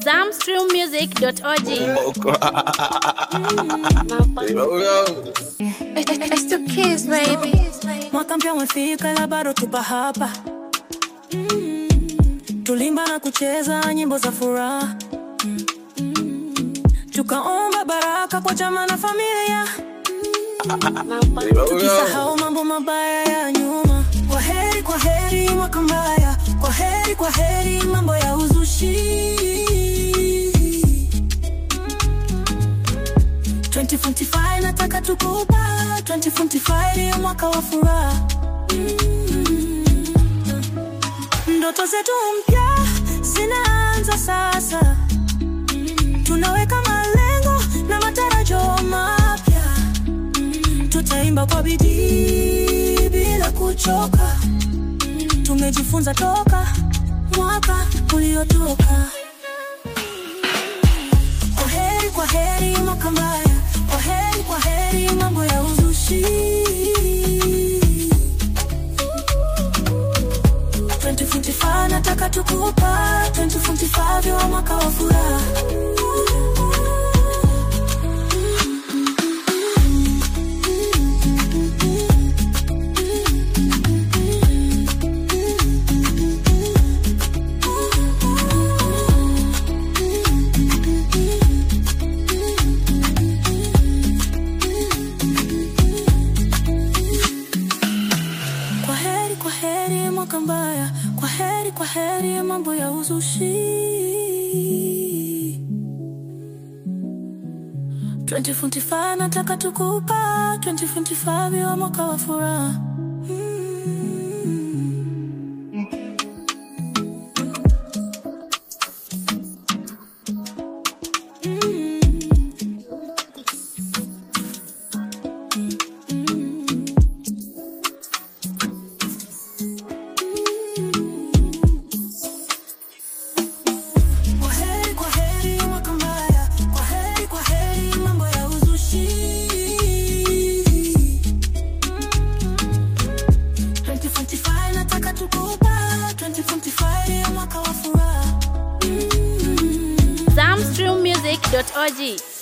Zamstreammusic.org. It's the kiss, baby. Mwaka mpya umefika ila bado tupa hapa Mm. Tulimba na kucheza nyimbo za furaha Mm. Mm. Tukaomba baraka kwa chama na familia Tukisahau mambo mabaya ya nyuma Kwa heri, kwa heri mwaka mbaya Kwa heri, kwa heri mambo ya uzushi 2025 nataka tukupa 2025 ni mwaka wa furaha Mm. Ndoto zetu mpya zinaanza sasa Tunaweka malengo na matarajio mapya Tutaimba kwa bidii bila kuchoka Tumejifunza toka mwaka uliotoka kwa heri, kwa heri mwaka mbaya, kwa heri, kwa heri mambo ya uzushi. 2025 nataka tukupa 2025 wa mwaka wa furaha. Kwa heri, kwa heri mwaka mbaya, kwa heri, kwa heri mambo ya uzushi. 2025 nataka tukupa 2025 wa mwaka wa furaha. Kwa heri, kwa heri mwaka mbaya, kwa heri, kwa heri mambo ya uzushi. 2025 nataka tukupa 2025 ya mwaka wa furaha. Zamstreammusic.org.